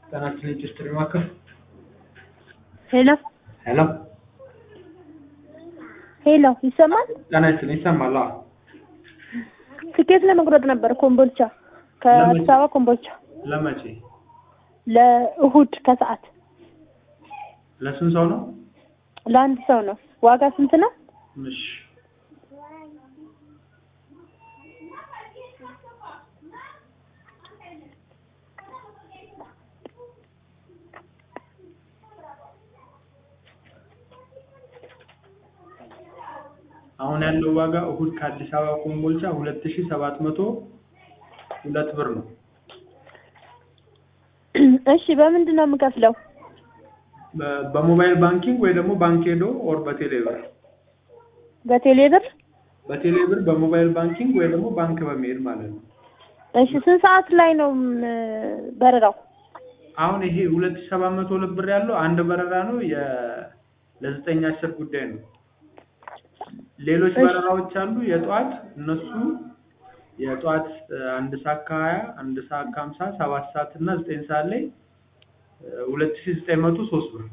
ጤናችን ኢንዱስትሪ ማዕከል ሄሎ ሄሎ ሄሎ ይሰማል? ጤናችን ይሰማል? አዎ ትኬት ለመቁረጥ ነበር ኮምቦልቻ ከአዲስ አበባ ኮምቦልቻ ለመቼ ለእሁድ ከሰዓት ለስንት ሰው ነው? ለአንድ ሰው ነው። ዋጋ ስንት ነው? እሺ አሁን ያለው ዋጋ እሁድ ከአዲስ አበባ ኮምቦልቻ ሁለት ሺህ ሰባት መቶ ሁለት ብር ነው። እሺ በምንድን ነው የምከፍለው? በ- በሞባይል ባንኪንግ ወይ ደግሞ ባንክ ሄዶ ኦር በቴሌ ብር በቴሌ ብር? በቴሌ ብር በሞባይል ባንኪንግ ወይ ደግሞ ባንክ በመሄድ ማለት ነው። እሺ ስንት ሰዓት ላይ ነው ም- በረራው? አሁን ይሄ ሁለት ሺህ ሰባት መቶ ሁለት ብር ያለው አንድ በረራ ነው። የ ለዘጠኝ አስር ጉዳይ ነው። ሌሎች እሺ። በረራዎች አሉ የጠዋት እነሱ የጠዋት እ፣ አንድ ሰዓት ከሀያ አንድ ሰዓት ከሀምሳ ሰባት ሰዓት እና ዘጠኝ ሰዓት ላይ ሁለት ሺህ ዘጠኝ መቶ ሶስት ብር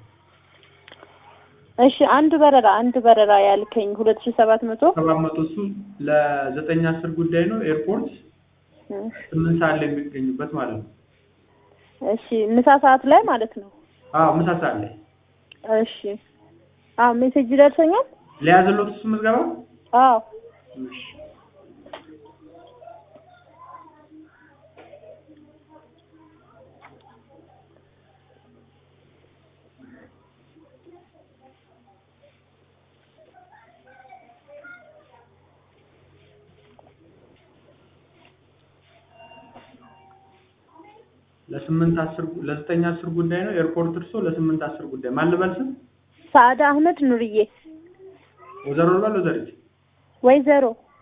እሺ አንድ በረራ አንድ በረራ ያልከኝ ሁለት ሺህ ሰባት መቶ ሰባት መቶ እሱ ለዘጠኝ አስር ጉዳይ ነው። ኤርፖርት ስምንት ሰዓት ላይ የሚገኙበት ማለት ነው። እሺ ምሳ ሰዓት ላይ ማለት ነው። አዎ ምሳ ሰዓት ላይ እሺ አዎ ሜሴጅ ደርሶኛል። ለያዘሎት እሱ ምዝገባ አዎ እሺ። ለስምንት አስር ለዘጠኝ አስር ጉዳይ ነው። ኤርፖርት እርሶ ለስምንት አስር ጉዳይ ማን ልበል ስም ሰዓዳ አህመድ ኑርዬ ወይዘሮ ልበል ወይዘሪት ወይዘሮ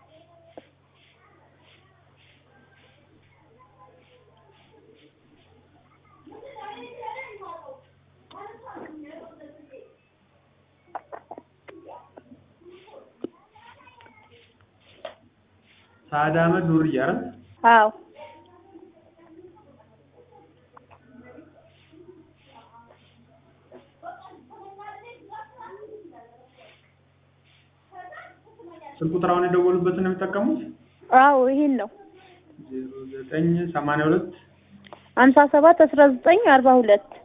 ሳዕዳ አህመድ ኑርዬ አይደል? አዎ ስልክ ቁጥር አሁን የደወሉበትን ነው የሚጠቀሙት? አዎ ይሄን ነው ዜሮ ዘጠኝ ሰማንያ ሁለት ሀምሳ ሰባት አስራ ዘጠኝ አርባ ሁለት